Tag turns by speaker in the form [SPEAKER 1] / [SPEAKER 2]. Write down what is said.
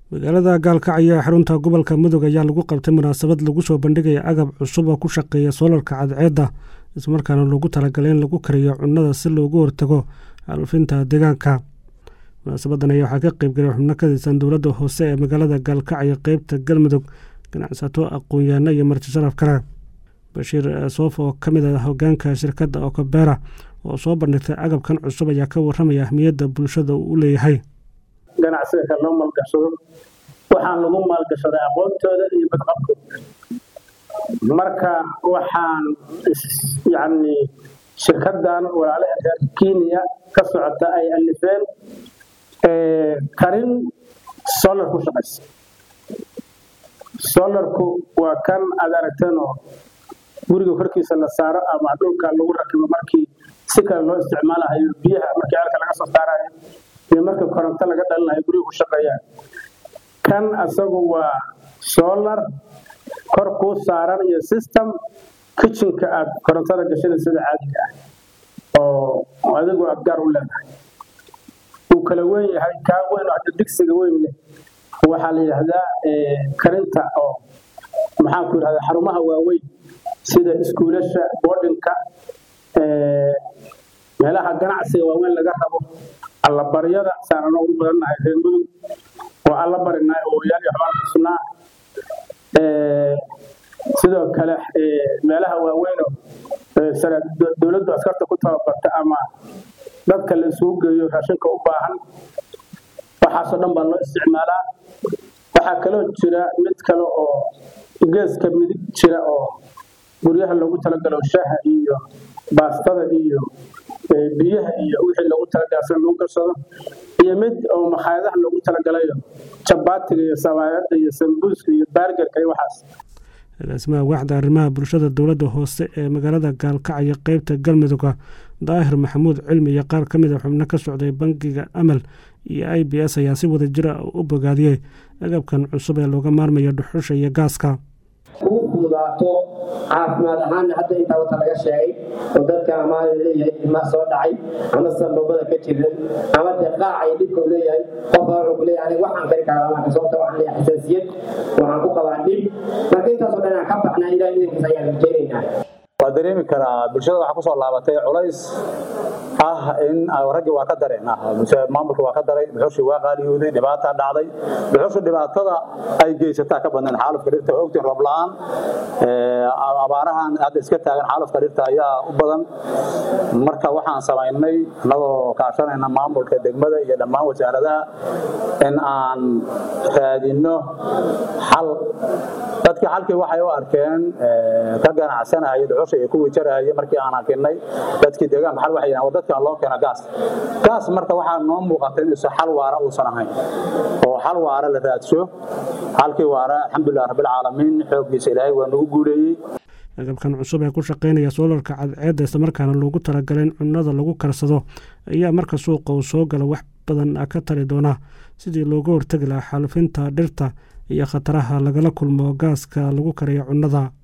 [SPEAKER 1] magaalada gaalkacyo ee xarunta gobolka mudug ayaa lagu qabtay munaasabad lagu soo bandhigaya agab cusub oo ku shaqeeya soolarka cadceedda islamarkaana loogu talagalay in lagu kariyo cunnada si loogu hortago xaalufinta deegaanka munaasabadan ayaa waxaa ka qeybgalay xubno ka tirsan dowladda hoose ee magaalada gaalkacyo qeybta galmudug ganacsato aqoon-yaano iyo marti sharaf kale bashiir soof oo ka mid ah hogaanka shirkadda okobera oo soo bandhigtay agabkan cusub ayaa ka warramaya ahmiyadda bulshada uu u leeyahay
[SPEAKER 2] ganacsiga kale loo maalgashado waxaan lagu maalgashaday aqoontooda iyo badqabkooda marka waxaan yacni shirkaddan walaalaha reer kenya ka socota ay alifeen karin solar ku shaqaysa solarku waa kan aad aragteen oo guriga korkiisa la saaro ama dhulka lagu rakibo markii si kale loo isticmaalahayo biyaha markii ceelka laga soo saarayo iyo markii koronto laga dhalinayo guriga ku shaqeeyaan kan asagu waa solar kor kuu saaran iyo system kitchenka aad korontada gashada sida caadiga ah oo adigu aad gaar u leedahay uu kala weyn yahay kaa weyn oo hadda digsiga weyn leh waxaa la yidhaahdaa karinta oo maxaanku yidhahdaa xarumaha waaweyn sida iskuulasha boardinka meelaha ganacsiga waaweyn laga rabo allabaryada saanano ugu badannahay reer mudug oo alla barinaa ooyaal iyo xubaan xusnaa sidoo kale meelaha waaweynoo dowladdu askarta ku tababarta ama dadka la isugu geeyo raashinka u baahan waxaasoo dhan baa loo isticmaalaa waxaa kaloo jira mid kale oo geeska midig jira oo guryaha loogu talagalo shaha iyo baastada iyo biyaha iyo wixii loogu talagalay lagu garsado iyo mid oo makhaayadaha loogu talagalayo jabaatiga iyo sabaayada iyo sambuuska iyo baargarka iyo waxaas
[SPEAKER 1] agaasimaha waaxda arrimaha bulshada dowladda hoose ee magaalada gaalkacyo qeybta galmudugga daahir maxamuud cilmi iyo qaar ka mid a xubno ka socday bangiga amal iyo i b s ayaa si wada jira u bogaadiyey agabkan cusub ee looga maarmayo dhuxusha iyo gaaska
[SPEAKER 3] ugu fududaato caafimaad ahaanna hadda intaa wata laga sheegay oo dadka ama leeyahay ilmaa soo dhacay ama sanbabada ka jiran ama dee qaacay dhibkau leeyahay qofka wuxuu ku leeyahay aniga waxaan kari karaa lamaanka sababta waxaan leeyahay xasaasiyad waxaan ku qabaa dhib marka intaasoo dhan aan ka baxnaa ilaah idankiisa ayaan rajaynaynaa
[SPEAKER 4] waa dareemi karaa bulshada waxaa kusoo laabatay culays ah in raggii waa ka dareen maamulka waa ka daray dhuxushii waa qaaliyooday dhibaataa dhacday dhuxushu dhibaatada ay geysataa ka badnayn xaalufka dhirta ogtiin roob la-aan abaarahan hadda iska taagan xaalufka dhirta ayaa u badan marka waxaan samaynay annagoo kaashanayna maamulka degmada iyo dhammaan wasaaradaha in aan raadinno xal dadkii xalkii waxay u arkeen ka ganacsanaya dhuxusha iyo kuwii jarahaya markii aan arkinay dadkii deegaanka xal waxay yidhahan dadkaan loo keena gaas gaas marka waxaa noo muuqata in isa xal waara uusan ahayn oo xal waara la raadsho halkii waara alxamdulilah rabbilcaalamiin xooggiisa ilaahay waa nagu guuleeyey
[SPEAKER 1] agabkan cusub ee ku shaqaynaya soolarka cadceedda islamarkaana loogu talagalay in cunnada lagu karsado ayaa marka suuqa uu soo gala wax badan ka tali doona sidii looga hortegi lahaa xaalufinta dhirta iyo khataraha lagala kulmo gaaska lagu kariyo cunnada